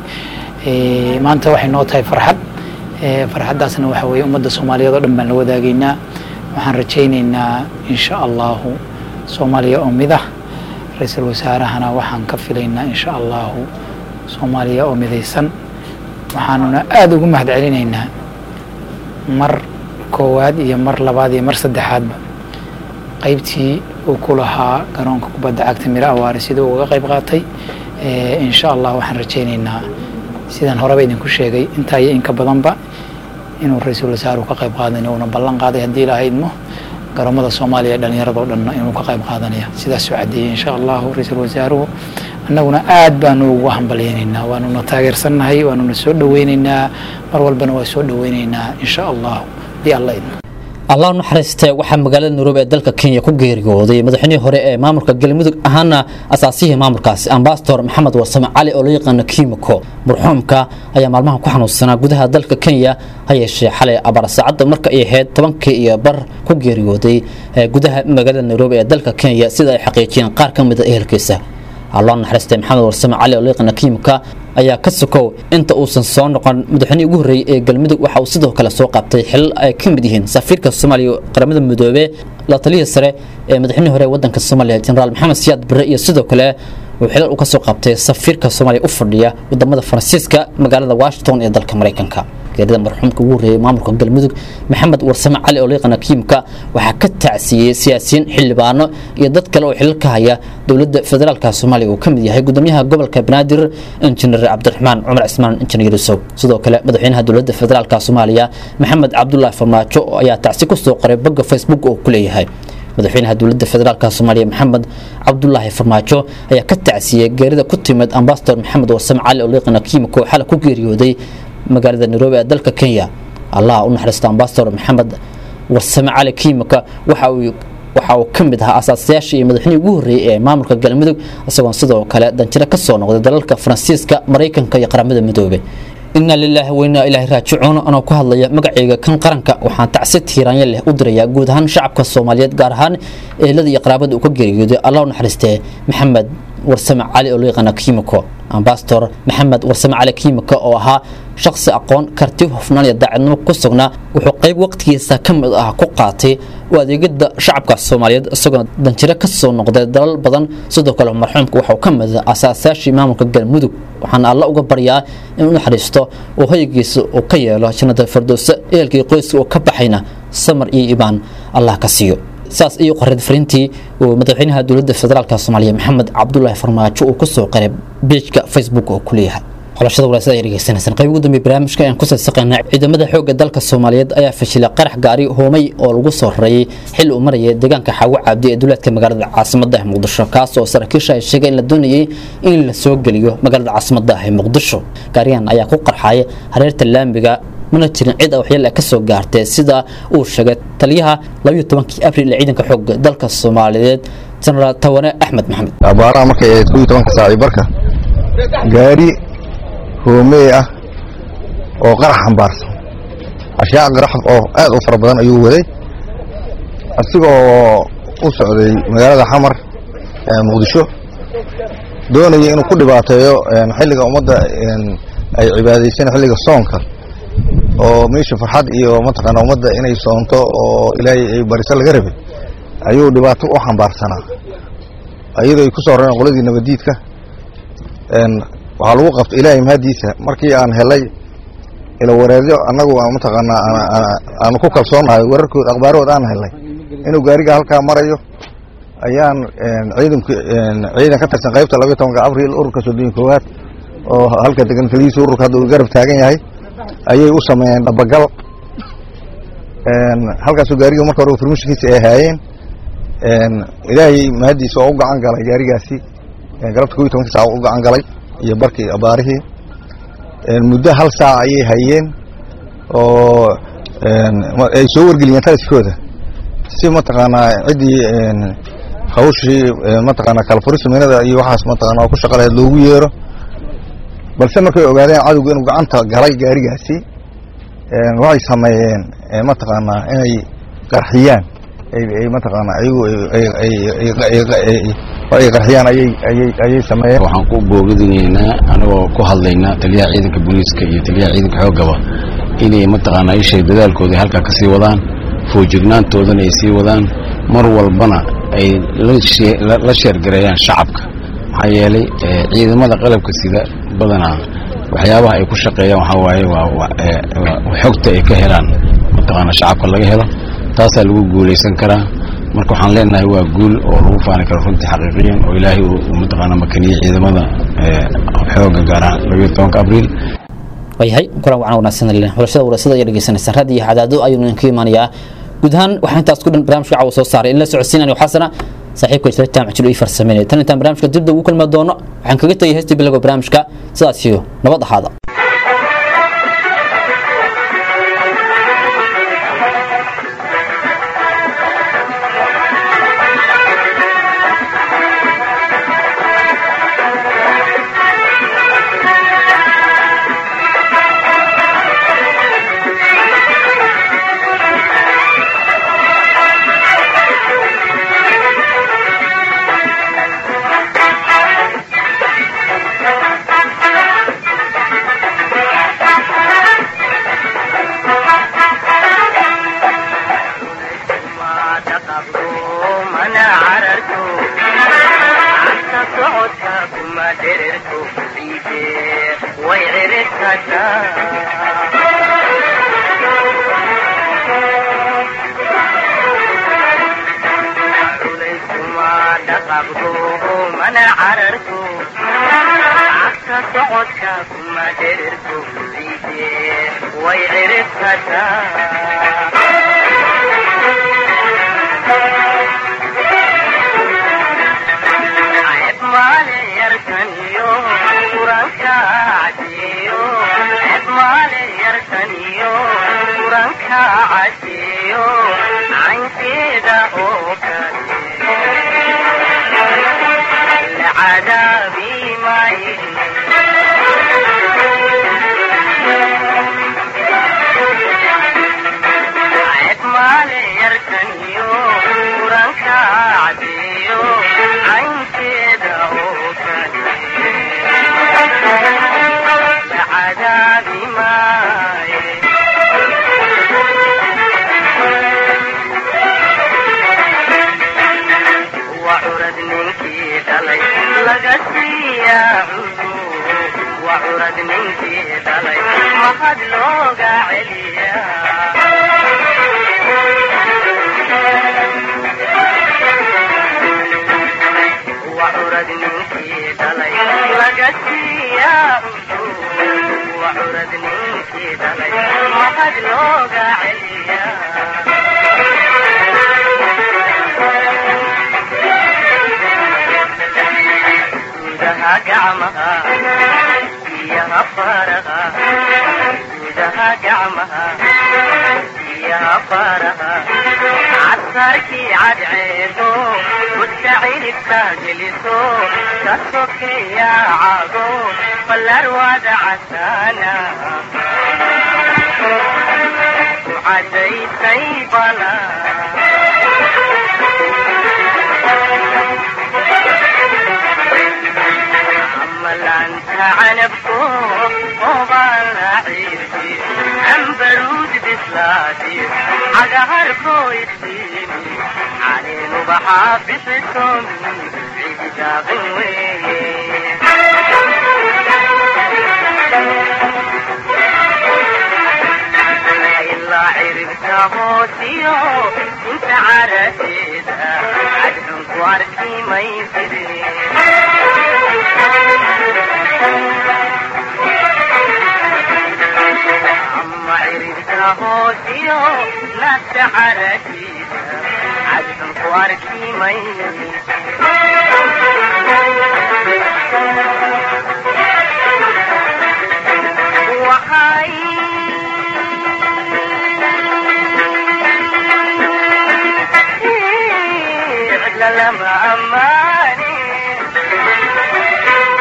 maanta waxay noo tahay farxad farxaddaasna waxa weeye ummadda soomaaliyeed oo dhan baan la wadaagaynaa waxaan rajaynaynaa insha allahu soomaaliya oo mid ah ra-iisul wasaarahana waxaan ka filaynaa insha allahu soomaaliya oo midaysan waxaanuna aada ugu mahad celinaynaa mar koowaad iyo mar labaad iyo mar saddexaadba qaybtii uu ku lahaa garoonka kubadda cagta miro awaare siduu uga qayb qaatay insha allah waxaan rajaynaynaa sidaan horeba idinku sheegay intaa iyo inka badanba inuu ra-iisul wasaaruhu ka qayb qaadanayo uuna ballan qaaday haddii ilaaha idmo garoomada soomaaliya dhallinyaradao dhanna inuu ka qayb qaadanaya sidaasuu caddeeyey insha allahu ra-iisul wasaaruhu annaguna aad baanu ugu hambalyaynaynaa waanuna taageersannahay waanuna soo dhoweynaynaa mar walbana waa soo dhoweynaynaa insha allahu haddii alla idmo allah u naxariistee waxaa magaalada nairobi ee dalka kenya ku geeriyooday madaxweynihii hore ee maamulka galmudug ahaana asaasihii maamulkaasi ambasador maxamed warsame cali oo loo yaqaano kimiko marxuumka ayaa maalmahan ku xanuunsanaa gudaha dalka kenya ha yeeshee xalay abar saacadda marka ay ahayd tobankii iyo bar ku geeriyooday gudaha magaalada nairobi ee dalka kenya sida ay xaqiijiyeen qaar ka mid a ehelkiisa allah naxariistay maxamed warsame cali oo loo yaqaano kimika ayaa ka sokow inta uusan soo noqon madaxweynihii ugu horreeyey ee galmudug waxa uu sidoo kale soo qabtay xilal ay ka mid yihiin safiirka soomaaliya qaramada midoobe la taliyii sare ee madaxweynihii hore ee waddanka soomaaliya jenaraal maxamed siyaad bare iyo sidoo kale uu xilal u ka soo qabtay safiirka soomaaliya u fadhiya wadamada faransiiska magaalada washington ee dalka maraykanka geerida marxuumka ugu horreeyey maamulka galmudug maxamed warsame cali oo laqana kiimka waxaa ka tacsiiyey siyaasiyiin xildhibaano iyo dad kale oo xilal ka haya dowladda federaalka soomaaliya uu ka mid yahay gudoomiyaha gobolka banaadir injineer cabdiraxmaan cumar cismaan injineer yuusuf sidoo kale madaxweynaha dowladda federaalka soomaaliya maxamed cabdulaahi farmaajo ayaa tacsi ku soo qoray bogga facebook oo ku leeyahay madaxweynaha dowladda federaalka soomaaliya maxamed cabdulaahi farmaajo ayaa ka tacsiiyey geerida ku timid ambasador maxamed warsame cali oo laqana kiimka oo xalay ku geeriyooday magaalada nairobi ee dalka kenya allah u naxariista ambasador maxamed warsame cali kiimika waxa uu waxa uu ka mid ahaa asaasayaashii iyo madaxweynihii ugu horreeyey ee maamulka galmudug isagoon sidoo kale danjiro ka soo noqday dalalka faransiiska maraykanka iyo qaramada midoobay inaa lilaahi wainaa ilaahi raajicuun anoo ku hadlaya magacayga kan qaranka waxaan tacsi tiiraanya leh u dirayaa guud ahaan shacabka soomaaliyeed gaar ahaan ehelada iyo qaraabada uu ka geeriyooday allah u naxariistee maxamed warsame cali oo loo yaqaana kiimiko ambasador maxamed warsame cali kiimika oo ahaa shakhsi aqoon karti hufnaan iyo daacadnimo ku sugnaa wuxuu qayb waqtigiisa ka mid ah ku qaatay u adeegada shacabka soomaaliyeed isagoo danjiro ka soo noqday dalal badan sidoo kale marxuumka waxuu ka mid ah asaasayaashii maamulka galmudug waxaana alla uga baryaa in u naxariisto uu hoygiisa uu ka yeelo jannada firdowse ehelkii qoyska uu ka baxayna samar iyo ibaan allah ka siiyo saas iyo qoreed fariintii uu madaxweynaha dowladda federaalka soomaaliya maxamed cabdulaahi farmaajo uu kusoo qoray beejka facebook oo ku leeyahay xulashada walaasada ay dhegeysanaysaan qayb ugu dambeey barnaamijka ayaan ku sadsaqaynaa ciidamada xoogga dalka soomaaliyeed ayaa fashilay qarax gaari hoomay oo lagu soo rareeyay xil uu marayay deegaanka xaawo cabdi ee duleedka magaalada caasimadda ah muqdisho kaas oo saraakiisha ay sheegay in la doonayay in la soo geliyo magaalada caasimadda ah ee muqdisho gaarigan ayaa ku qarxaya hareerta laamiga mana jirin cid waxyaal ka soo gaartay sida uu sheegay taliyaha abriil ee ciidanka xoogga dalka soomaaliyeed jenaraal tawane axmed maxamed abaaraha markay ahayd kooiyo tobanka saaci barka gaari hoomey ah oo qarax xambaarsan ashyaa qarax oo aad u fara badan ayuu waday asigoo u socday magaalada xamar ee muqdisho doonaya inuu ku dhibaateeyo xilliga ummadda ay cibaadaysan xilliga soonka oo meesha farxad iyo mataqaana ummadda inay soonto oo ilaahay ay bariso laga rabay ayuu dhibaato u xambaarsanaa iyadoo ay ku soo rareen qoladii nabadiidka waxaa lagu qabta ilaahay mahadiisa markii aan helay ila wareedyo annagu mataqaanaa aanu ku kalsoonahay wararkood akhbaarood aan helay inuu gaariga halkaa marayo ayaan ciidanku ciidan ka tirsan qaybta labayo tobanka abriil ururka soddon iyo koowaad oo halka degan keligiisa ururka hadda uu garab taagan yahay ayay u sameeyeen dhabagal halkaasoo gaariga marka hore farmishinkiisa ay ahaayeen ilaahay mahadiisa oo u gacan galay gaarigaasi galabta kob iyo tobanka saac u gacan galay iyo barkii abaarihii muddo hal saac ayay hayeen oo ay soo wargeliyeen taliskooda si mataqaanaa ciddii hawshii mataqaanaa kalfurisaminada iyo waxaas mataqaana ku shaqaleed loogu yeero balse markay ogaadeen cadowga inuu gacanta galay gaarigaasi een, waxay sameeyeen ee, mataqaanaa inay qarxiyaan ay ay mataqaanaa ayagu ay- ay- ay- ay- ay- ay- ay qarxiyaan ayay ayay ayay sameeyeen waxaan ku boogadineynaa anagoo ku hadlaynaa taliyaha ciidanka booliiska iyo taliyaha ciidanka xoogaba inay mataqaanaa ishay dadaalkooda halkaa kasii wadaan foojignaantoodana ay sii wadaan mar walbana ay la shee- la- la sheergareeyaan shacabka maxaa yeelay eh, ciidamada qalabka sida badanaa waxyaabaha ay ku shaqeeyaan waxaa waaye waa waa- eh, waa xogta ay ka helaan mataqaanaa shacabka laga helo taasaa lagu guulaysan karaa marka waxaan leenahay waa guul oo lagu faani karo runtii xaqiiqiyan oo ilaahay uu uu mataqaanaa makaniyey ciidamada eh, xooga gaar ahaan labayo tobanka abriil waayahay kulan wacan wanaagsan leh xulashada warasada ayaa dhegeysanaysaa raad iyo cadaado ayuu idinka imanayaa guud ahaan waxaan intaas ku dhan barnaamijka caawa soo saaray in la socodsiinanayo xasana saaxiibka isla jaamac jiro ii farsameynaya tan intaan barnaamijka dibda ugu kulmi doono waxaan kaga tegay heestii bilowga barnaamijka sidaas iyo nabad ahaada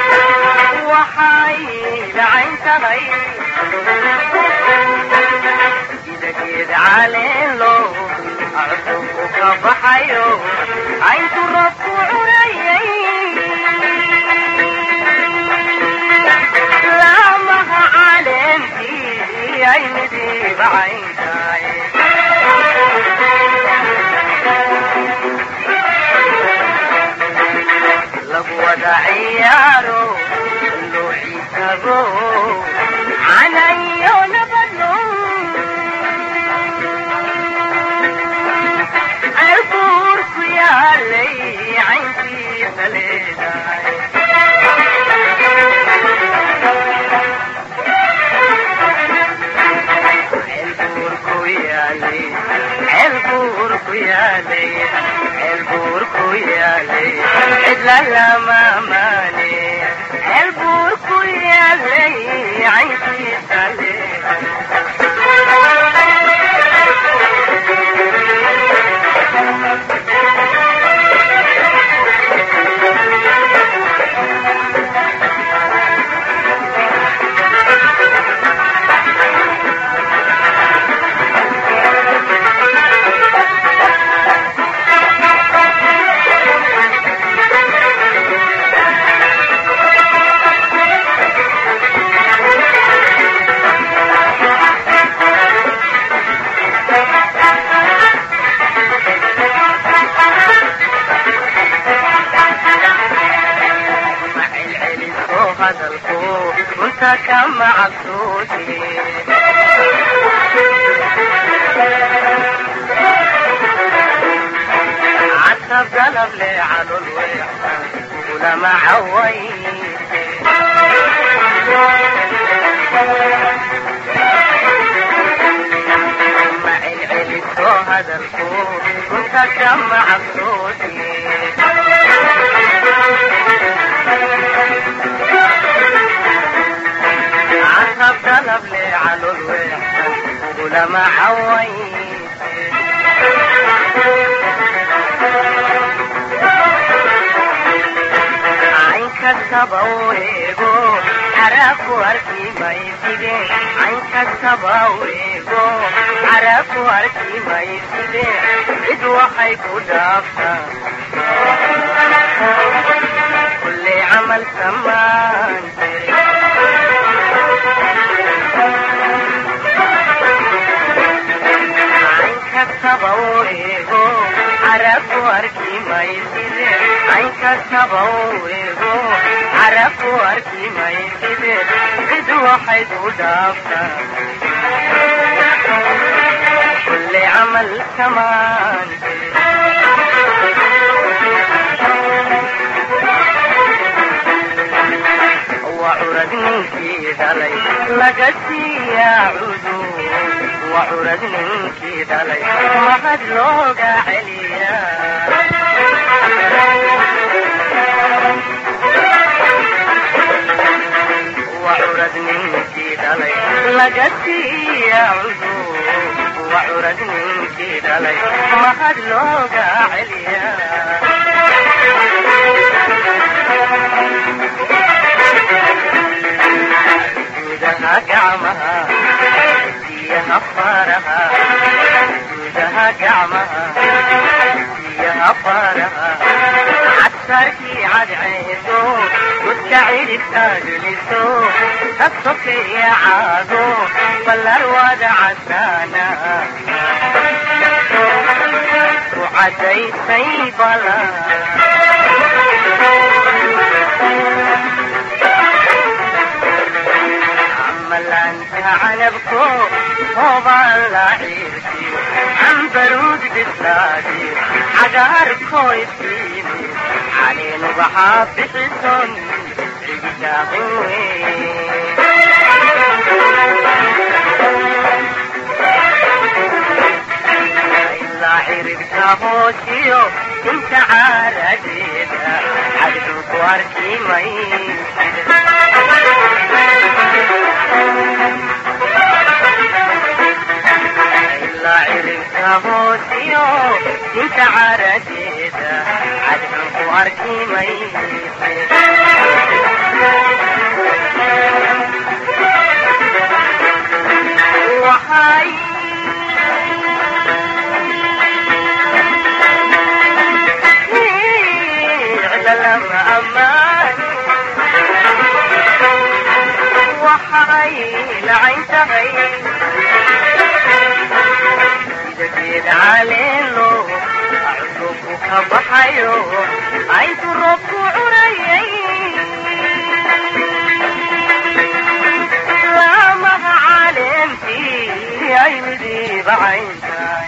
waxay dhacayn tahay caleelo arduku ka baxayo cayntu roobku curayay laamaha caleentii ay midiiba cayntahay lagu wada ciyaaro loo xisaabo canayo nabadno cerbuur ku yaalay cayntiisa leedahay ceelbuur ku yaalay ceelbuur ku yaalay ceelbuur ku yaalay cidla lama maane ceelbuur ku yaalay cayntiisa leedahay celceliso hadalku runta kama cabsooti casab galab le calol weexsan kulama cawayse ma celceliso hadalku runta kama cabsooti عصب طلب لي على الوحدة ولما حويت عين كسب ويجو عرف وركي ما يسيدي عين كسب ويجو عرف وركي ما يسيدي بدو حيكو دافتا كل عمل سمان kasabawego arafu arki maiside ay kasabawego arafu arki maiside cid waxay ku dhaaftaa kulli camal kamaan وعرد منك دلي لقسي يا عدو وعرد منك دلي ما قد لوقع عليا وعرد منك دلي لقسي يا عدو وعرد منك دلي ما قد لوقع عليا جودها قعمها فيها فارها جودها قعمها فيها فارها عسركي عد عيدو وتعيد تجلسو تصفي يا عادو فالأرواد عسانا وعدي سيبلا عمال انت عنبكو طوبى لعيرتي عم برود بسلادي عقاركو يسيني علينا بحاب بحسن إلا عرفت هوشيو انت عارجينا عدوك واركي إلا عرفت هوشيو انت عارجينا عدوك واركي وحي baxay lacayntahay sida geed caleeno cusubku ka baxayo ayntu roobku curayay laamaha caleentii ay midiiba cayntahay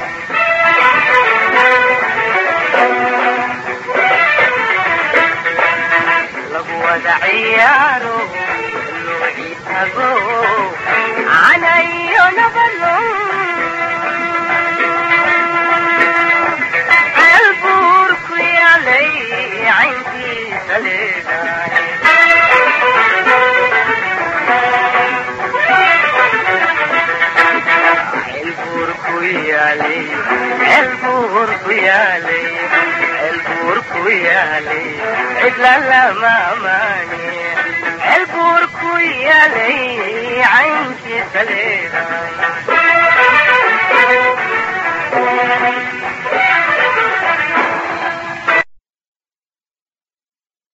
lagu wada ciyaaro luciitago canayo nabalo ceel buur ku yaalay cayntiisa leedahay ceel buur ku yaalay ceel buur ku yaalay ceel buur ku yaalay cidla lama amaane ceel buur ku yaalay cayntiisa leedahay